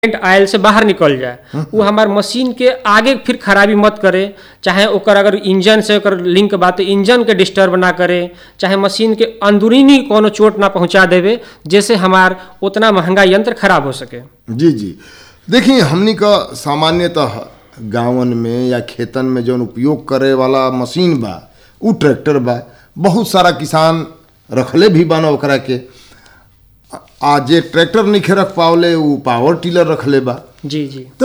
आयल से बाहर निकल जाए वो हमार मशीन के आगे फिर खराबी मत करे चाहे ओकर अगर इंजन से ओकर लिंक बा तो इंजन के डिस्टर्ब ना करे चाहे मशीन के अंदरूनी कोनो चोट ना पहुंचा देवे जैसे हमार उतना महंगा यंत्र खराब हो सके जी जी देखिए हमनी का सामान्यतः गांवन में या खेतन में जौन उपयोग करे वाला मशीन बा उ ट्रैक्टर बा बहुत सारा किसान रखले भी बान ओकरा के आ जे ट्रैक्टर नहीं रख पावले उ पावर टिलर रखले बा जी जी तो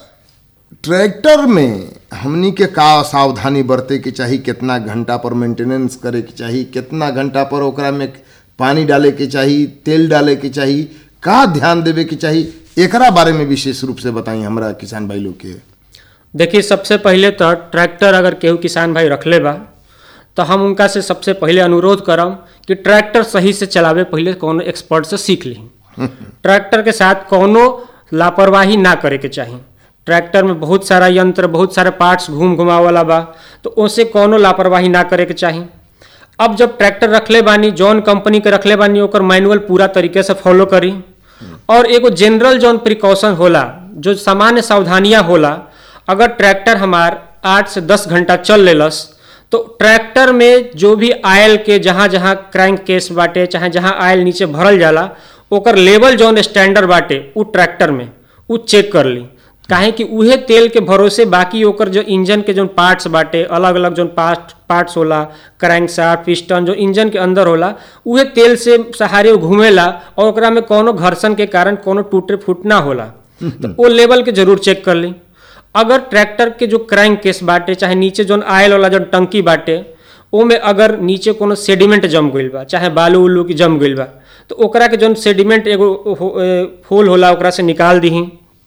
ट्रैक्टर में हमनी के का सावधानी बरते के चाही कितना घंटा पर मेंटेनेंस करे के चाही कितना घंटा पर ओकरा में पानी डाले के चाही तेल डाले के चाही का ध्यान देवे के चाही एकरा बारे में विशेष रूप से बताई हमरा किसान भाई लोग के देखिए सबसे पहले तो ट्रैक्टर अगर केहू किसान भाई रखले बा तो हम उनका से सबसे पहले अनुरोध करम कि ट्रैक्टर सही से चलावे पहले कोनो एक्सपर्ट से सीख ली ट्रैक्टर के साथ कोनो लापरवाही ना करे के चाही ट्रैक्टर में बहुत सारा यंत्र बहुत सारे पार्ट्स घूम घुमा वाला बा तो उनसे कोनो लापरवाही ना करे के चाही अब जब ट्रैक्टर रखले बानी जौन कंपनी के रखले बानी ओकर मैनुअल पूरा तरीके से फॉलो करी और एगो जनरल जौन प्रिकॉशन होला जो सामान्य सावधानियां होला अगर ट्रैक्टर हमार आठ से दस घंटा चल लेलस तो ट्रैक्टर में जो भी आयल के जहाँ जहाँ क्रैंक केस बाटे चाहे जहाँ आयल नीचे भरल जाला ओकर लेवल जौन स्टैंडर्ड बाटे उ ट्रैक्टर में उ चेक कर ली काहे कि उहे तेल के भरोसे बाकी ओकर जो इंजन के जो पार्ट्स बाटे अलग अलग जो पार्ट पार्ट्स होला क्रैंक शाफ्ट पिस्टन जो इंजन के अंदर होला उहे तेल से सहारे वो घूमेला और ओकरा में कोनो घर्षण के कारण कोनो टूटे फूट ना होला तो वो लेवल के जरूर चेक कर ली अगर ट्रैक्टर के जो क्रैंक केस बाटे चाहे नीचे जो आयल वाला जो टंकी बाटे ओमे अगर नीचे कोनो सेडिमेंट जम गइल बा चाहे बालू उलू की जम गइल बा तो ओकरा के जौन सेडिमेंट एगो हो- ए, फूल होला ओकरा से निकाल दीही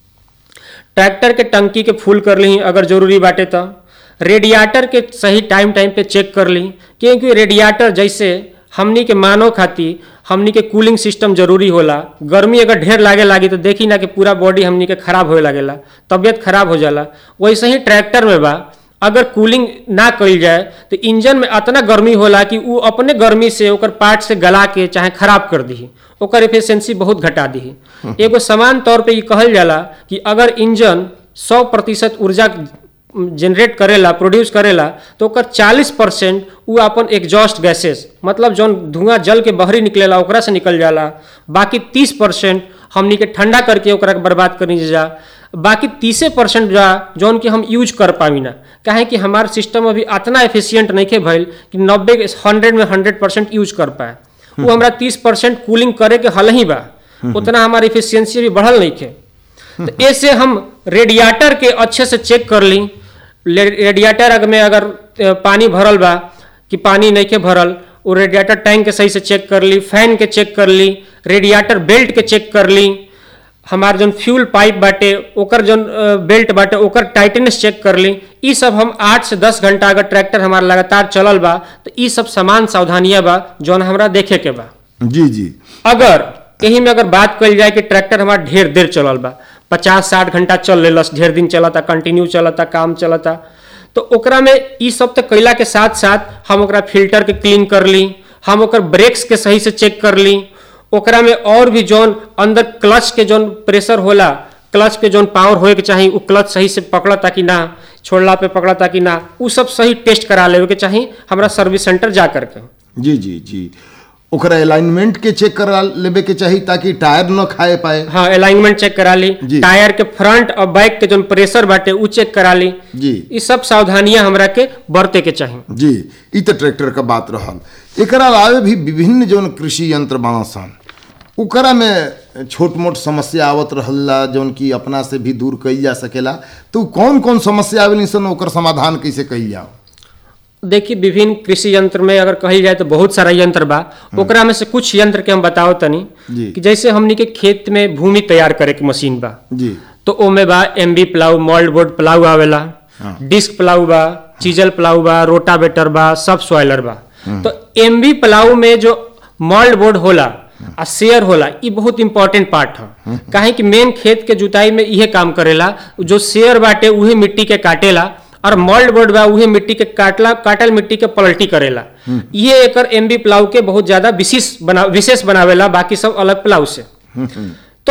ट्रैक्टर के टंकी के फुल कर ली अगर जरूरी बाटे तो रेडिएटर के सही टाइम टाइम पे चेक कर ली क्योंकि रेडिएटर जैसे हमनी के मानव खातिर हमनी के कूलिंग सिस्टम जरूरी होला गर्मी अगर ढेर लागे लागी तो देखी ना कि पूरा बॉडी हमनी के खराब होए लागेला तबियत खराब हो जाला वैसे ही ट्रैक्टर में बा अगर कूलिंग ना कइल जाए तो इंजन में इतना गर्मी होला कि उ अपने गर्मी से ओकर पार्ट से गला के चाहे खराब कर दी ओकर एफिशिएंसी बहुत घटा दी एगो समान तौर पे ये कहल जाला कि अगर इंजन 100 प्रतिशत ऊर्जा जनरेट करेला प्रोड्यूस करेला तो ओकर 40 परसेंट उ अपन एग्जॉस्ट गैसेस मतलब जौन धुआं जल के बहरी निकलेला ओकरा से निकल जाला बाकी 30 परसेंट हमनी के ठंडा करके ओकरा के बर्बाद करनी जा बाकी तीसे परसेंट जा जौन कि हम यूज कर पावी ना काहे कि हमार सिस्टम अभी इतना एफिशिएंट नहीं के भइल कि नब्बे हंड्रेड में हंड्रेड परसेंट यूज कर पाए वो हमरा तीस परसेंट कूलिंग करे के हल ही बा उतना हमार इफिशियंसी भी बढ़ल नहीं के तो ऐसे हम रेडिएटर के अच्छे से चेक कर ली ले- रेडिएटर अगर में अगर अ, पानी भरल बा कि पानी नहीं के भरल वो रेडिएटर टैंक के सही से चेक कर ली फैन के चेक कर ली रेडिएटर बेल्ट के चेक कर ली हमार जौन फ्यूल पाइप बाटे ओकर जौन अ, बेल्ट बाटे ओकर टाइटनेस चेक कर ली ई सब हम आठ से दस घंटा अगर ट्रैक्टर हमार लगातार चलल बा तो ई सब सामान सावधानियां बा जौन हमरा देखे के बा जी जी अगर यही में अगर बात कल जाए कि ट्रैक्टर हमारा ढेर देर चलल बा पचास साठ घंटा चल लेलस ढेर दिन चलता कंटिन्यू चलता काम चलता तो ओकरा में ई सब तो कैला के साथ साथ हम ओकरा फिल्टर के क्लीन कर ली हम ओकर ब्रेक्स के सही से चेक कर ली ओकरा में और भी जौन अंदर क्लच के जौन प्रेशर होला क्लच के जौन पावर होए के चाही उ क्लच सही से पकड़ता कि ना छोड़ला पे पकड़ता कि ना उ सब सही टेस्ट करा लेवे के चाही हमरा सर्विस सेंटर जा करके जी जी जी ओकरा अलाइनमेंट के चेक करा लेवे के चाही ताकि टायर न खाए पाए हाँ अलाइनमेंट चेक करा ली जी। टायर के फ्रंट और बैक के जो प्रेशर बाटे उ चेक करा ली जी ये सब सावधानियां हमरा के बरते के चाही जी ई तो ट्रैक्टर का बात रहल एकरा अलावे भी विभिन्न जौन कृषि यंत्र बना सन ओकरा में छोट मोट समस्या आवत रहला जौन की अपना से भी दूर कईल जा सकेला तो कौन कौन समस्या आवेली सन ओकर समाधान कैसे कईल जाओ देखिए विभिन्न कृषि यंत्र में अगर कही जाए तो बहुत सारा यंत्र बा ओकरा में से कुछ यंत्र के हम बताओ तनी जी। कि जैसे हमनी के खेत में भूमि तैयार करे के मशीन बा जी तो ओमे बा MB plough mould board plough आवेला हाँ। डिस्क प्लाऊ बा चीजल प्लाऊ बा रोटावेटर बा सब सॉइलर बा तो एमबी प्लाऊ में जो मोल्ड बोर्ड होला आ शेयर होला ई बहुत इंपॉर्टेंट पार्ट है काहे कि मेन खेत के जुताई में इहे काम करेला जो शेयर बाटे उहे मिट्टी के काटेला और मोल्ड बोर्ड बा उहे मिट्टी के काटला काटल मिट्टी के पलटी करेला ये एकर एमबी प्लाऊ के बहुत ज्यादा विशेष बना विशेष बनावेला बाकी सब अलग प्लाऊ से तो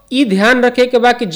ई ध्यान रखे के बा कि